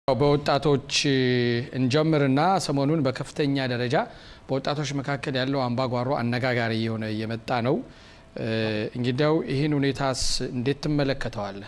በወጣቶች እንጀምርና ሰሞኑን በከፍተኛ ደረጃ በወጣቶች መካከል ያለው አምባጓሮ አነጋጋሪ እየሆነ እየመጣ ነው። እንግዲያው ይህን ሁኔታስ እንዴት ትመለከተዋለህ?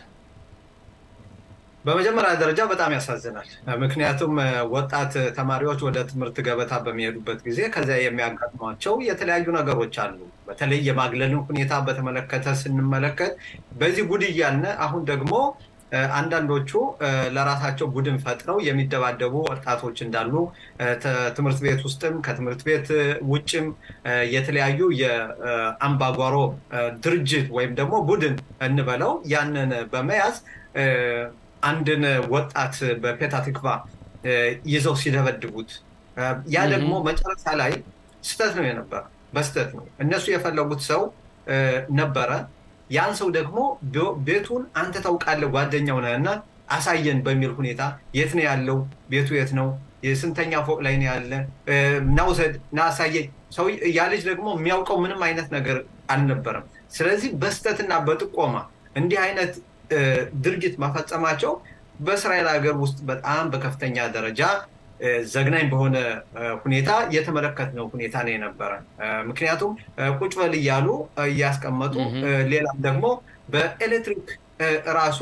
በመጀመሪያ ደረጃ በጣም ያሳዝናል። ምክንያቱም ወጣት ተማሪዎች ወደ ትምህርት ገበታ በሚሄዱበት ጊዜ ከዚያ የሚያጋጥሟቸው የተለያዩ ነገሮች አሉ። በተለይ የማግለልን ሁኔታ በተመለከተ ስንመለከት በዚህ ጉድ እያልን አሁን ደግሞ አንዳንዶቹ ለራሳቸው ቡድን ፈጥረው የሚደባደቡ ወጣቶች እንዳሉ ትምህርት ቤት ውስጥም ከትምህርት ቤት ውጭም የተለያዩ የአምባጓሮ ድርጅት ወይም ደግሞ ቡድን እንበለው ያንን በመያዝ አንድን ወጣት በፔታ ትክቫ ይዘው ሲደበድቡት ያ ደግሞ መጨረሻ ላይ ስህተት ነው የነበረ በስህተት ነው እነሱ የፈለጉት ሰው ነበረ ያን ሰው ደግሞ ቤቱን አንተ ታውቃለህ ጓደኛው ነህ እና አሳየን በሚል ሁኔታ የት ነው ያለው ቤቱ የት ነው የስንተኛ ፎቅ ላይ ነው ያለ ናውሰድ ና አሳየኝ ሰው ያ ልጅ ደግሞ የሚያውቀው ምንም አይነት ነገር አልነበረም ስለዚህ በስተትና በጥቆማ እንዲህ አይነት ድርጊት መፈጸማቸው በእስራኤል ሀገር ውስጥ በጣም በከፍተኛ ደረጃ ዘግናኝ በሆነ ሁኔታ የተመለከትነው ሁኔታ ነው የነበረ። ምክንያቱም ቁጭ በል እያሉ እያስቀመጡ ሌላም ደግሞ በኤሌክትሪክ ራሱ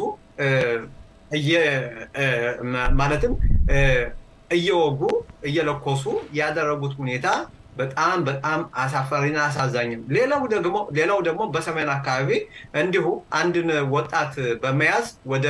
ማለትም እየወጉ እየለኮሱ ያደረጉት ሁኔታ በጣም በጣም አሳፋሪና አሳዛኝም። ሌላው ደግሞ ሌላው ደግሞ በሰሜን አካባቢ እንዲሁ አንድን ወጣት በመያዝ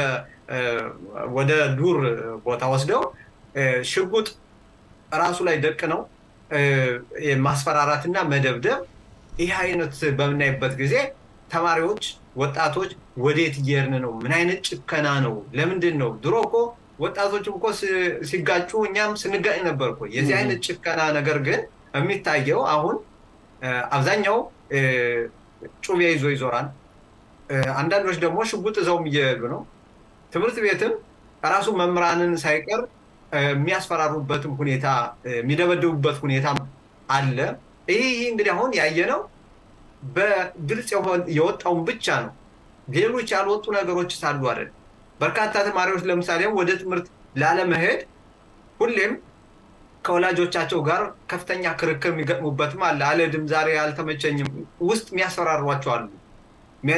ወደ ዱር ቦታ ወስደው ሽጉጥ ራሱ ላይ ደቅ ነው ማስፈራራትና መደብደብ። ይህ አይነት በምናይበት ጊዜ ተማሪዎች፣ ወጣቶች ወዴት እየሄድን ነው? ምን አይነት ጭከና ነው? ለምንድን ነው? ድሮ እኮ ወጣቶችም እኮ ሲጋጩ እኛም ስንጋጭ ነበር እኮ። የዚህ አይነት ጭከና ነገር ግን የሚታየው አሁን አብዛኛው ጩቤ ይዞ ይዞራል። አንዳንዶች ደግሞ ሽጉጥ ይዘውም እየሄዱ ነው። ትምህርት ቤትም ራሱ መምህራንን ሳይቀር የሚያስፈራሩበትም ሁኔታ የሚደበድቡበት ሁኔታ አለ። ይህ እንግዲህ አሁን ያየነው በግልጽ የወጣውን ብቻ ነው። ሌሎች ያልወጡ ነገሮች ሳሉ አይደል። በርካታ ተማሪዎች ለምሳሌ ወደ ትምህርት ላለመሄድ ሁሌም ከወላጆቻቸው ጋር ከፍተኛ ክርክር የሚገጥሙበትም አለ። አልሄድም፣ ዛሬ አልተመቸኝም፣ ውስጥ የሚያስፈራሯቸው አሉ።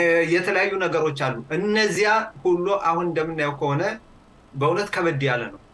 የተለያዩ ነገሮች አሉ። እነዚያ ሁሉ አሁን እንደምናየው ከሆነ በእውነት ከበድ ያለ ነው።